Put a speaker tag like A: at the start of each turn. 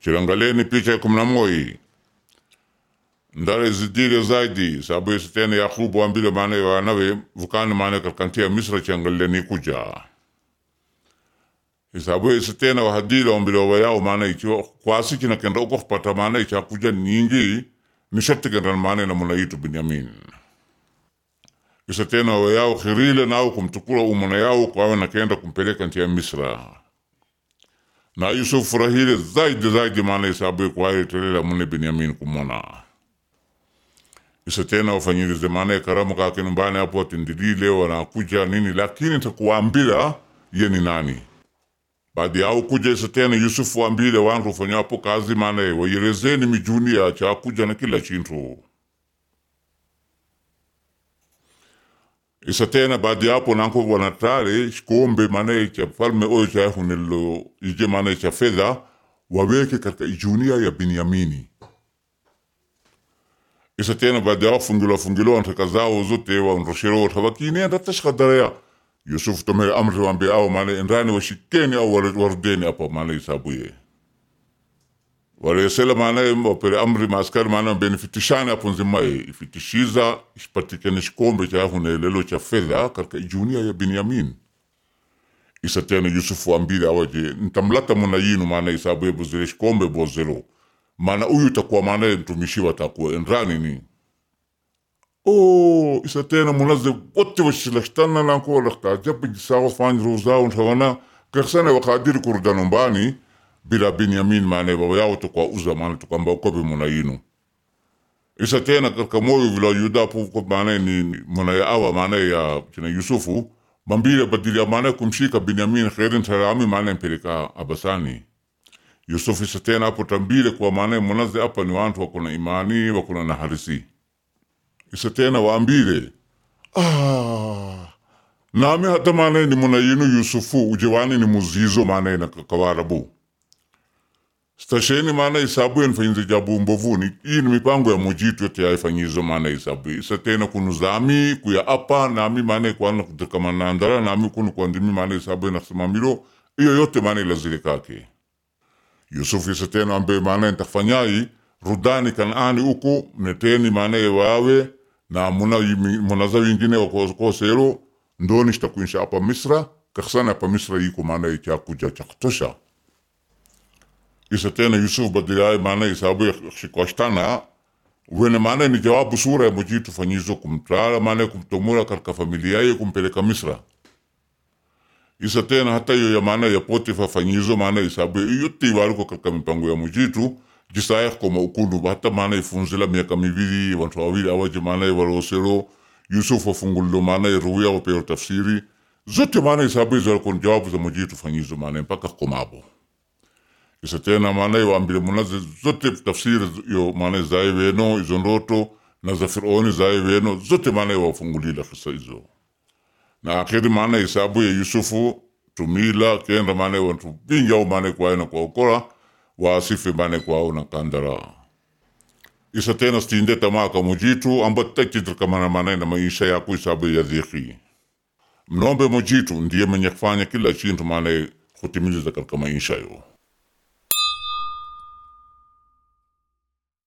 A: chirangaleni picha ya kumi na moi ndare zidire zaidi sabu isitene yakubu ambile maana wanawe vukani maana kalkantia misra chiangaleni kuja isabu isitene wahadile ombile wayao maana ichiwa kwasi kina kenda uko kupata maana icha kuja nyingi nishati kenda maana na munaitu binyamin isa tena wayao khirile nao kumtukula umana yao kwawe na kenda kumpeleka nchi ya Misra na Yusuf furahile zaidi zaidi maana isabu kwawe telela mune Binyamin kumona isa tena wafanyilize maana karamu kake nyumbani hapo atindilile wanakuja nini lakini takuambila ye ni nani baadi yao kuja isa tena Yusuf wambile wantu ufanya hapo kazi maana wayelezeni mijuni ya cha kuja na kila chintu isa tena baadi yapo nanko wanatare shikombe maana cha falme oyo cha hunelo ije maana cha fedha waweke katika ijunia ya Binyamini. Isa tena baadi yao fungilo fungilo antaka zao zote wa nroshero tabakini anda tashkadarea Yusuf tome amri wambe au maana endani washikeni au warudeni hapo maana isabuye waresela maana wapere amri maaskari maana benefitishane hapo nzima ifitishiza ishipatikane shikombe cha hunelelo cha fedha katika ijunia ya Binyamin isa tena Yusufu ambile awaje ntamlata muna yinu maana isabu ye buzile shikombe bozelo maana uyu takuwa maana mtumishi watakuwa enrani ni oh isa tena munaze wote washilashtana nanko laktajabu jisawa fanyi rozao ntawana kaksana wakadiri kurda numbani bila Binyamin maana baba yao tukwa uza maana tukamba ukobe muna yinu isa tena katika moyo vila yuda puko maana ni muna ya awa maana ya kina Yusufu mambile badili ya maana kumshika Binyamin khairin tarami maana mpeleka abasani Yusuf isa tena hapo tambile kwa maana munaze hapa ni wantu wakuna imani wakuna na harisi isa tena waambile ah nami hata maana ni muna yinu Yusufu ujewani ni muzizo maana na kawarabu stasheni maana isabu enfanyize jabu mbovuni hii ni mipango ya mujitu yote yaifanyizo maana isabu isa tena kunu zami kuya apa nami maana kwana kutakamanandara nami kunu kwandimi maana isabu enasimamilo iyo yote maana ilazile kake Yusuf isa tena ambe maana entafanyai rudani kanaani uku neteni maana wawe na muna munaza wingine wakosero ndoni shtakuinsha apa Misra kaksana apa Misra yiko maana ichakuja chakutosha isa tena Yusuf badilai maana isabu shikwashtana wene maana ni jawabu sura ya mujitu fanyizo kumtala maana kumtomura katika familia yake kumpeleka Misra isa tena hata hiyo ya maana ya Potifa fanyizo maana isabu yote iwaliko katika mipango ya mujitu jisaya koma ukulu hata maana ifunzila miaka mibili wantu wawili awaje maana walosero Yusuf wafungulilo maana ruya wapero tafsiri zote maana isabu izo kon jawabu za mujitu fanyizo maana mpaka komabo isa tena maana waambile munaze zote tafsiri yo maana zae weno izo ndoto na za Firauni zae weno zote maana wafungulila kisa izo na akhiri maana isabu ya Yusufu tumila kenda maana wantu bingi au maana kwa na kuokola waasife maana kwao na kandara isa tena stinde tamaka mujitu amba takitrkamana maana na maisha yako isabu ya dhiki mnombe mujitu ndiye mwenye kufanya kila chintu maana kutimiliza katika maisha yo